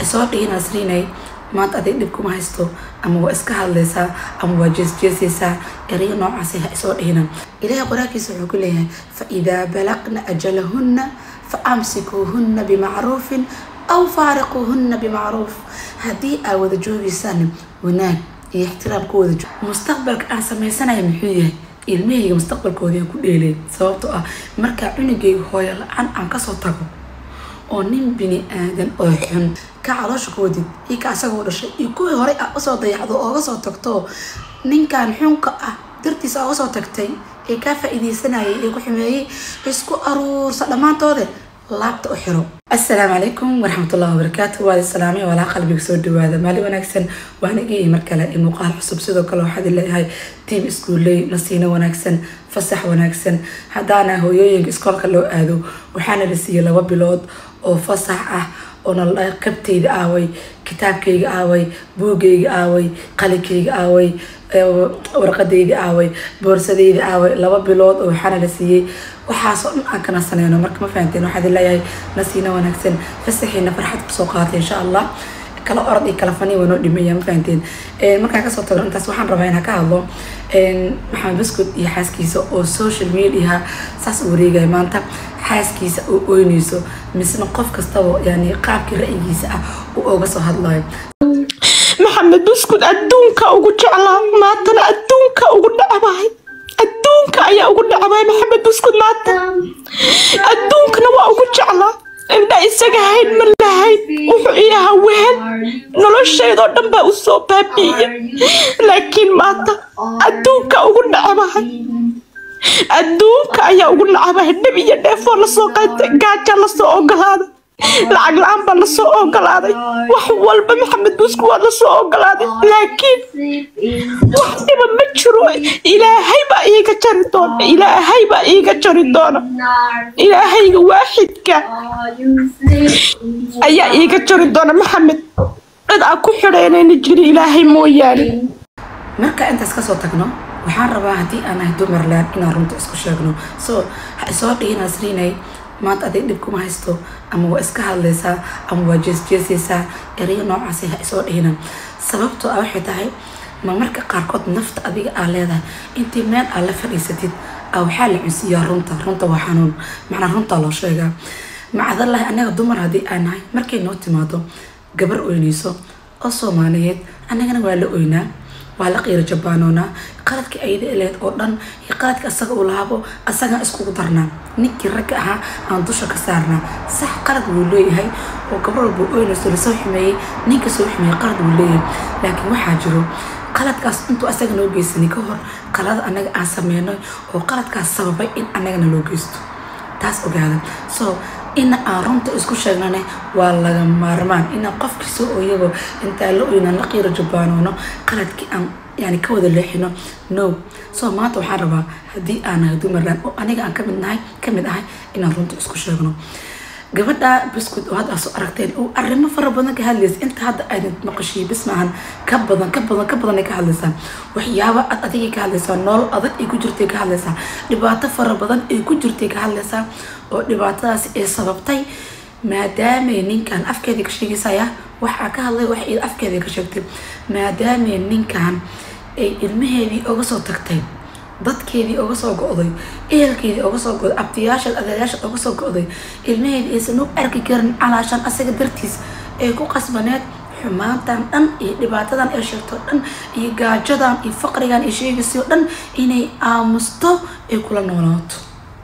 isoo dhihi nasriinay maanta adig dhib kuma haysto ama waa iska hadlaysaa ama waa jeesjeesaysaa erayo noocaasi ha isoo dhihina ilaahay qoraalkiisa wuxuu ku leeyahay fa idaa balaqna ajalahunna fa amsikuuhunna bimacruufin aw faariquuhunna bimacruuf haddii aa wada joogaysaan wanaag iyo ixtiraam ku wada joog mustaqbalka aan samaysanaya muxuu yahay ilmahayga mustaqbalkoodii ku dheeleen sababtoo ah markaa cunugayga hooyo la-aan aan kasoo tago oo nin bini aadan oo xun ka caloosha ku wadid iyo ka asagoo dhashay iyo kuwii horey a usoo dayacdo ooga soo tagto ninkan xunka ah dartiisa ooga soo tagtay ee kaa faa-iideysanayay ee ku xumeeyey isku aruursa dhammaantoode laabta u xiro assalaamu calaykum waraxmatullahi wabarakaatu waadi salaamay walaa qalbiga soo dhawaada maalin wanaagsan waan igii mar kale in muuqaal cusub sidoo kale waxaad leeyahay tiam iskuulley nasiino wanaagsan fasax wanaagsan haddaana hooyooyinka iskoolka loo aado waxaana la siiyey laba bilood oo fasax ah oo nala dhahay qabtayda aaway kitaabkayga aaway buugayga aaway qalinkayga aaway warqadayda aaway boorsadayda aaway laba bilood oo waxaana la siiyey waxaasoo dhan aan ka nasanayno marka ma fahanteen waxaad leeyahay nasiina wanaagsan fasaxiina farxad kusoo qaatay insha allah kala orod iyo kala fani waa noo dhimeeya ma fahanteen markaan kasoo tagno intaas waxaan rabaa inaan ka hadlo maxamed baskud iyo xaaskiisa oo social mediaha saas u wareegaya maanta xaaskiisa oo oynayso misna qof kastaba yani qaabkii ra'yigiisa ah uu oga soo hadlayo maxamed buskud adduunka ugu jeclaa maantana adduunka ugu dhacabahay adduunka ayaa ugu dhacabahay maxamed buskud maanta adduunkana waa ugu jeclaa indha isaga hayd ma lahayd wuxuu ii ahaa wehel noloshaydoo dhan baa u soo baabi'iya laakiin maanta adduunka ugu dhacabahay adduunka ayaa ugu nacabahay dhib iyo dheefoo lasoo qaatay gaaja lasoo ogolaaday lacag la-aan baa lasoo ogolaaday wax walba maxamed buusku waa lasoo ogolaaday laakiin wax dhiba ma jiro ilaahay baa iiga jari doona ilaahay baa iiga jari doona ilaahayga waaxidka ayaa iiga jari doona maxamed cid aan ku xidhaynayna jiri ilaahay mooyaane marka intaas kasoo tagno waxaan rabaa haddii aan ahay dumarland inaan runta isku sheegno so ha isoo dhihi nasriinay maanta adig dhib kuma haysto ama waa iska hadlaysaa ama waa jeesjeesaysaa erayo noocaasi ha isoo dhihina sababtoo ah waxay tahay ma marka qaarkood nafta adiga aa leedahay intii meel aa la fadhiisatid a waxaa la cunsiiyaa runta runta waa xanuun macnaa runtaa loo sheegaa macdalahi anaga dumar haddii aan nahay markay noo timaado gabar oynayso oo soomaaliyeed annagana waa la oynaa waa la qiiro jabaanoonaa qaladkii ayada eleed oo dhan iyo qaladka asaga uu lahaabo asagaan iskugu darnaa ninkii ragga ahaa aan dusha ka saarnaa sax qalad wuu leeyahay oo gabar walba oynayso lasoo xumeeyey ninka soo xumeeyey qalad wuu leeyahay laakiin waxaa jiro qaladkaas intuu asaga noo geysanay ka hor qalada annaga aan sameynay oo qaladkaas sababay in annagana loo geysto taas ogaada so ina aan runta isku sheegnane waa laga maarmaan inaan qofkiisa oo iyagoo intaa la oynaan la qiiro jabaanoono qaladkii aan yani ka wada leexino no so maanta waxaan rabaa haddii aan nahay dumarland oo aniga aan kamid nahay kamid ahay inaan runta isku sheegno gabadha biskud oo hadda soo aragteen oo arrimo fara badan ka hadlaysa inta hadda aydin maqashiyo bis maahan ka badan ka badan ka badan ay ka hadlaysaa waxyaabo ad adigay ka hadlaysaa nolol adag ay ku jirtay ka hadlaysaa dhibaato fara badan ay ku jirtay ka hadlaysaa oo dhibaatadaasi ay sababtay maadaamay ninkan afkeedii ka sheegaysaya waxaa ka hadlay wax iyada afkeedii ka sheegtay maadaamay ninkan ay ilmaheedii oga soo tagtay dadkeedii oga soo go-day ehelkeedii oga soo go-day abtiyaasha adeeyaasha oga soo go-day ilmaheedii aysan u arki karin calaashan asaga dartiis ay ku qasbaneed xumaantan dhan iyo dhibaatadan ay sheegto dhan iyo gaajadan iyo faqrigan ay sheegaysayo dhan inay aamusto ay kula noolaato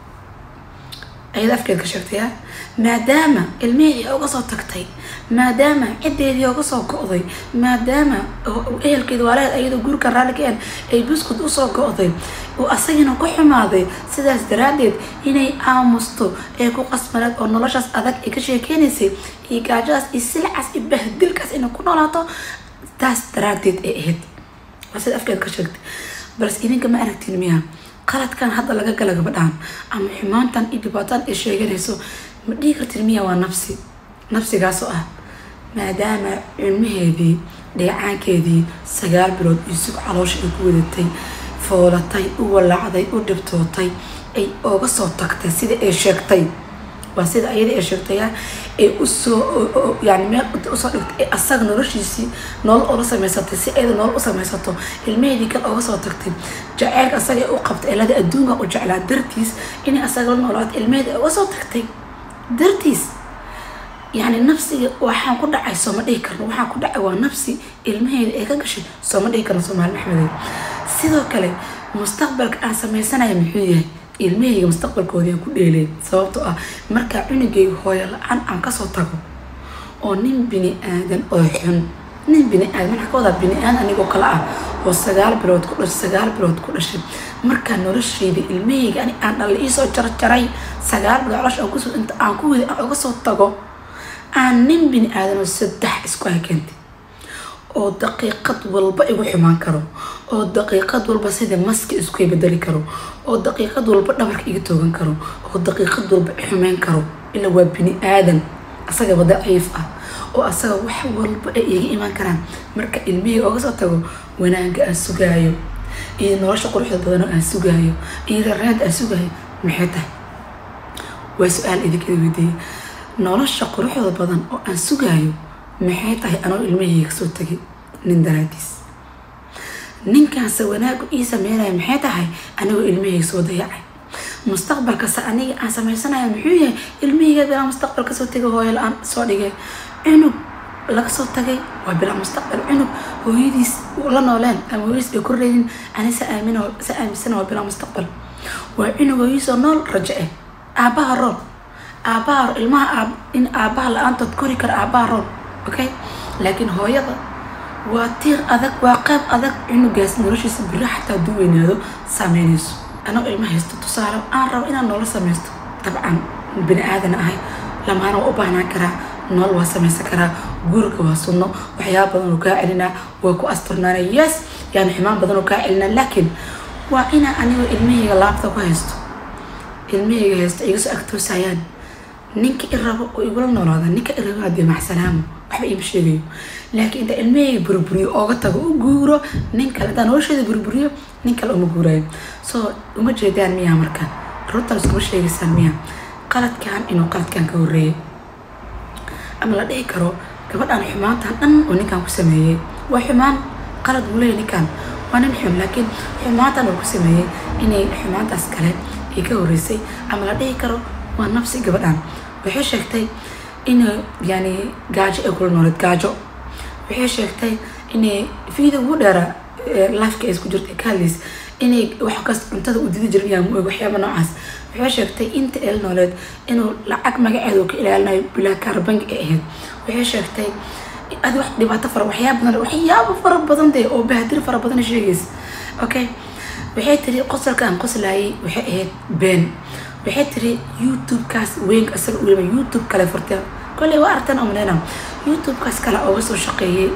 ayada afkeed ka sheegtaya maadaama ilmihii oga soo tagtay maadaama ciddeedii oga soo go-day maadaama ehelkeeda waaleed ayadoo gurikan raallikeen ay buskud usoo go-day oo asagina ku xumaaday sidaas daraaddeed inay aamusto ee ku qasbaneed oo noloshaas adag ay ka sheekeynaysay iyo gaajadaas iyo silcaas iyo bahdilkaas inay ku noolaato taas daraaddeed ay ahayd waa sida afkeed ka sheegtay balse idinka ma aragtiin miya qaladkan hadda laga gala gabadhaan ama xumaantan iyo dhibaatadan ay sheeganayso ma dhihi kartin miya waa nafsi nafsigaasoo ah maadaama cilmaheedii dheecaankeedii sagaal bilood iyo sug caloosha ay ku wadatay foolatay u walaacday u dhibtootay ay oga soo tagtay sida ay sheegtay waa sida ayadii ay sheegtaya ee usoo yani meel inta usoo dhigtay ee asaga noloshiisii nolol oola samaysatay si ayada nolol u samaysato ilmaheedii kale ooga soo tagtay jaceylka asaga ee u qabtay elada adduunka u jeclaa dartiis inay asaga la noolaato ilmaheedii ay uga soo tagtay dartiis yani nafsiga waxaan ku dhacay sooma dhihi karno waxaan ku dhacay waa nafsi ilmaheeda ay ka gashay sooma dhihi karno soomaali maxmedeed sidoo kale mustaqbalka aan samaysanaya muxuu yahay ilmahayga mustaqbalkoodii aan ku dheelay sababtoo ah markaa cunugayga hooyo la-aan aan kasoo tago oo nin bini aadan oo xun nin bini aadan maxaa ka wadaa bini aadan anigoo kale ah oo sagaal bilood ku dhashay sagaal bilood ku dhashay markaa noloshayda ilmahayga ani aan dhalle iisoo jarjaray sagaal bilood calosh aan kusoo inta aan ku wada aan uga soo tago aan nin bini aadan oo saddex isku hakeentay oo daqiiqad walba igu xumaan karo oo daqiiqad walba sida maski isku bedeli karo oo daqiiqad walba dhabarka iga toogan karo oo daqiiqad walba xumeyn karo ilaa waa bini aadan asagaba daciif ah oo asaga wax walba ay iga imaan karaan marka ilmihii oga soo tago wanaagga aan sugaayo iyo nolosha quruxda badan oo aan sugaayo iyo rareenta aan sugaayo maxay tahay waa su-aal idinkada weydiiyey nolosha quruxda badan oo aan sugaayo maxay tahay anoo ilmahayga kasoo tagay nin daraadiis ninkaanse wanaagu ii sameynaya maxay tahay anigoo ilmahayga soo dayacay mustaqbalkase aniga aan sameysanaya muxuu yahay ilmahayga bilaa mustaqbal kasoo tagay hooyo la-aan soo dhigay cunug laga soo tagay waa bilaa mustaqbal cunug hooyadiis la nooleen ama hooyadiis ay korreydin ani sa aamin sa aaminsana waa bilaa mustaqbal waa cunug hooyadiisoo nool rajo ah aabaha rool aabaha ilmaha aab in aabaha la-aantood kori kara aabaha rool okay laakiin hooyada waa tiir adag waa qayb adag cunugaas noloshiisa biri xataa hadduu weynaado saameynayso anoo ilma haysto tusaale aan rabo inaan nolol samaysto dabcan bini aadan ahay lamaana waa u baahnaan karaa nolol waa samaysan karaa guriga waa sunno waxyaaba badan oo kaa celinaa waa ku asturnaana yes yani xumaan badan oo kaa celinaa laakiin waa inaa anigoo ilmahayga laabta ku haysto ilmahayga haysto iga soo agtoosayaan ninka i rabo oo igula noolaada ninka i rabo hadee maxsanaamo waxba iima sheegayo laakiin inta ilmahayga burburiyo ooga tago u guuro nin kale intaa nolosheeda burburiyo nin kale uma guurayo so uma jeedaan miyaa marka runtaan iskuma sheegaysaan miya qaladkan inuu qaladkan ka horreeyay ama la dhihi karo gabadhan xumaantan dhan oo ninkan ku sameeyey waa xumaan qalad buu leeyahy ninkan waa nin xun laakiin xumaantan uu ku sameeyey inay xumaantaas kale ay ka horreysay ama la dhihi karo waa nafsi gabadhan waxay sheegtay in yani gaajo ay kula nooleed gaajo waxay sheegtay inay video ugu dheera lifeka ay isku jirtay ka hadlays inay wax kas cuntada u didi jirin yaa muog waxyaaba noocaas waxay sheegtay inta el nooleed inuu lacag magaceeda ka ilaalinayo bilaa kaarbangi ay ahayd waxay sheegtay adi wax dhibaato fara waxyaaba badan waxyaaba fara badan dee oo bahdir fara badan sheegaysa okay waxay tiri qosolkaan qoslayay waxay ahayd been waxay tiri youtube-kaas weynka isaga weliba youtube kale furteen kolley waa aragtan omaleyna youtube-kaas kale ooga soo shaqeeyey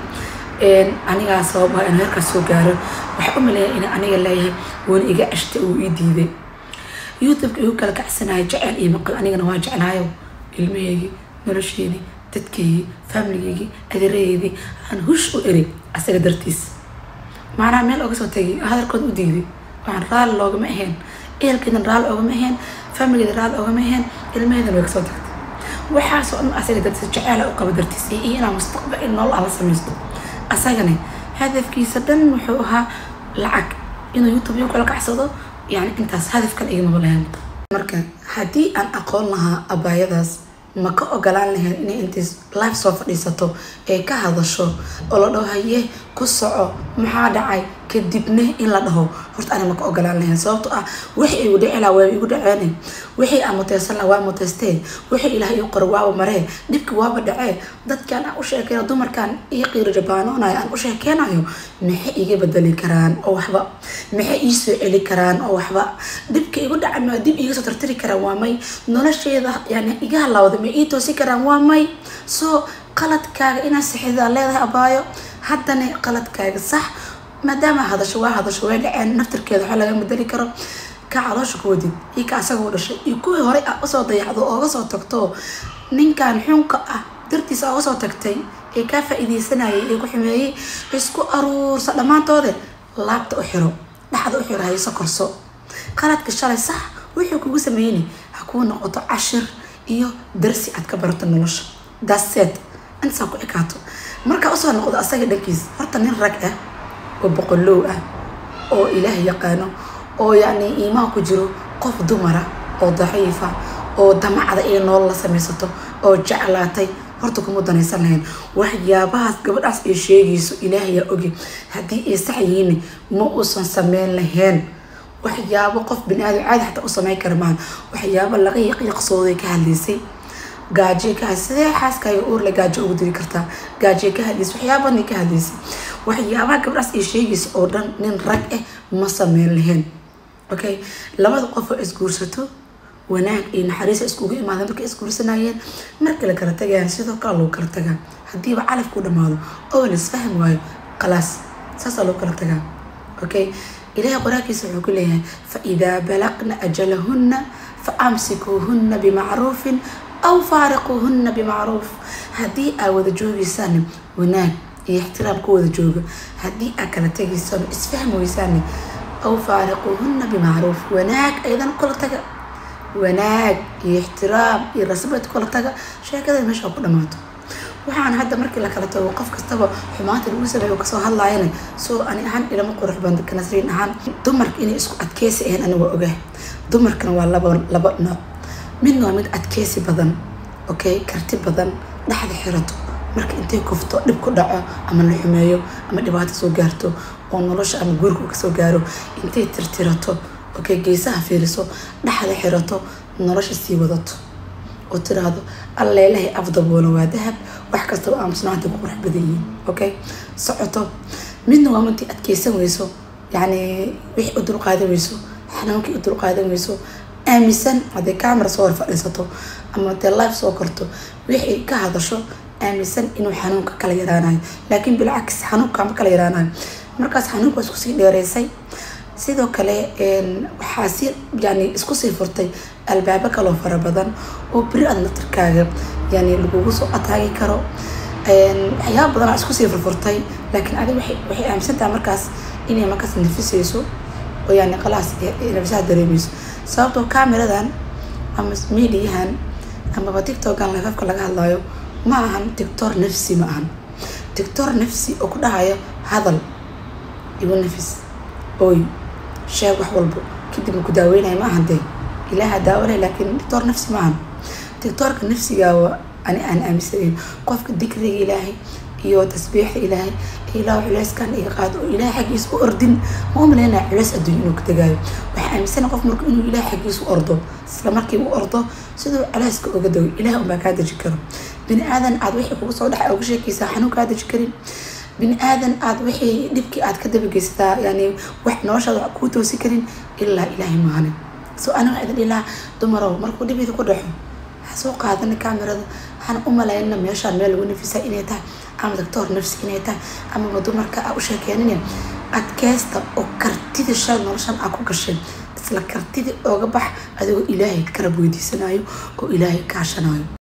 anigaa sabab ah in heerkaas soo gaaro waxaa u maleeya in aniga leeyahay wuuna iga ceshtay uu ii diiday youtube-ka igu kala kacsanayo jecel iyo maqal anigana waa jeclaayo ilmaheygii nolosheedii dadkeygii familigeygii adeeraheydii aan hush u eri asaga dartiis macnaha meel oga soo tagay hadalkood u diiday waxaan raali loogama ahayn ehelkeedan raali oogama ahayn familigeeda raali oogama ahayn ilmaheedan way kasoo tagtay waxaasoo dhan asaga dartiis jeceela u qaba dartiis iyo inaa mustaqbal in nolol ala samaysto asagani hadafkiisa dhan wuxuu ahaa lacag inuu youtube igu kala kacsado yani intaas hadaf kale igama lahayn marka haddii aan aqoon lahaa abaayadaas ma ka ogolaan lahayn inay intays life soo fadhiisato ee ka hadasho oo la dhaho haye ku soco maxaa dhacay kadibna in la dhaho horta ani ma ka ogolaan lahayn sababto ah wixii igu dhici lahaa waa igu dhaceene wixii aan muteysan lahaa waa muteystee wixii ilaah ii qoro waaba maree dhibki waaba dhacee dadkan aan u sheekeynayo dumarkan ii qiiro jabaanoonayo aan u sheekeynayo maxay iga bedeli karaan oo waxba maxay ii soo celi karaan oo waxba dhibka igu dhacan waa dib iga soo tartiri karaan waa may nolosheeda yani iga halawda ma ii toosi karaan waa may soo qaladkaaga inaa sixidaa leedahay abaayo haddana qaladkaaga sax maadaama hadasho waa hadasho way dhaceen naftirkeeda waxa laga bedeli karo ka caloosha ku wadid iyo ka asagoo dhashay iyo kuwii horey a usoo dayacdo ooga soo tagto ninkan xunka ah dartiisa ooga soo tagtay ee kaa faa-iideysanayay ee ku xumeeyey isku aruursa dhammaantoode laabta u xiro dhaxda u xiro hayso korso qaladka shalay sax wuxuu kugu sameeyni ha kuu noqoto cashir iyo darsi aad ka barato nolosha daseed intasaa ku ekaato markaa usoo noqdo asaga dhankiis horta nin rag ah oo boqolow ah oo ilaah yaqaano oo yacni iimaan ku jiro qof dumara oo daciifa oo damacda iyo nool la samaysato oo jeclaatay horta kuma danaysan lahayn waxyaabahaas gabadhaas ay sheegayso ilaahayaa ogi haddii ay sax yihiin ma uusan sameyn lahayn waxyaabo qof bini-aadam caadi xataa u sameyn kara maahan waxyaabo laga yaqyaqsooday ka hadlaysay gaajo ka had sidee xaaskaaga uurle gaajo ugu diri kartaa gaajo ka hadlaysay waxyaabadnay ka hadlaysay waxyaabaha gabdhaas ay sheegaysa oo dhan nin rag ah ma sameyn lahayn okay labada qof oo isguursato wanaag iyo naxariisa iskugu imaadeen markay isguursanayeen markii la kala tagayaan sidoo kale loo kala tagaa haddiiba calaf ku dhamaado oo la isfahmi waayo khalaas saasaa loo kala tagaa okay ilaahay qur-aankiisa wuxuu ku leeyahay fa idaa balaqna ajalahunna fa amsikuuhunna bimacruufin aw faariquuhunna bimacruuf haddii aa wada joogaysaan wanaag iyo ixtiraam ku wada jooga haddii aa kala tagaysaan isfahmi weysaan aw faariquuhunna bimacruuf wanaag aydan kula taga wanaag iyo ixtiraam iyo rasbad kula taga sheekada meesha ku dhamaato waxaan hadda markii la kala tago qof kastaba xumaanta lagu sameeyo kasoo hadlaayana soo ani ahaan ilama qurux badan kanasriin ahaan dumarka inay isku adkeysi ahayn aniga waa ogahay dumarkana waa laba laba nooc midna waa mid adkeysi badan okay karti badan dhexda xirato marka intay kufto dhib ku dhaco ama la xumeeyo ama dhibaato soo gaarto oo nolosha ama guriga kasoo gaaro intay tirtirato okay geesaha fiiriso dhexda xirato nolosha sii wadato oo tiraahdo alleelahay afdaboona waa dahab wax kastaba aamusnaanta ku qurux badan yihiin okay socoto midna waa mintii adkeysan weyso yacni wixii u dulqaadan weyso xanuunkii u dulqaadan weyso aaminsan hadday camera soo hor fadhiisato ama dee life soo korto wixii ka hadasho aaminsan inuu xanuunka kala yaraanayo laakiin bilcaks xanuunka ma kala yaraanayo markaas xanuunka waa isku sii dheereysay sidoo kale waxaa si yani isku sii furtay albaabo kaloo fara badan oo beri aad naftarkaaga yani lagugu soo ataagi karo waxyaaba badanaa isku sii furfurtay laakiin adi waxay aaminsantaha markaas inay markaas nafisayso oo yani qalaas nafisaha dareemeyso sababtoo cameradan ama mediahan amaba tiktokan lifafka laga hadlayo ma ahan tictor nafsi ma ahan tictor nafsi oo ku dhahayo hadal igu nafis oy sheeg wax walbo kadib ku daaweynaya ma ahan dee ilaaha daawalay laakiin tictor nafsi ma ahan tictorka nafsigaa ani aan aaminsanayn qofka dikriga ilaahay iyo tasbiixda ilaahay ilaah culeyskan iga qaado oo ilaahay xaggiisa u ordin ma u malaynaya culeys adduunya inuu ka tagaayo waxaa aaminsana qof marka inuu ilaahay xaggiisa u ordo isla markii u ordo siduu culeyska oga dago ilaah unbaa kaa deji karo bini aadan aad wixii kugu soo dhaxa uga sheekaysaa xanuun kaa deji karin bini aadan aad wixii dhibkii aad ka dabageysataa yani wax noloshaada wax kuu toosi karin ilaa ilaahay maahane so ana waxaa idin dhilaha dumarow markuu dhibida ku dhaxo ha soo qaadana camerada waxaan u malayna meeshaan meel lagu nafisa inay tahay ama doctor nafsi inay tahay amaba dumarka a u sheekeenin adkeysta oo kartida shay noloshan aa ku gashay isla kartida ooga bax adigoo ilaahay karab weydiisanayo oo ilaahay kaashanayo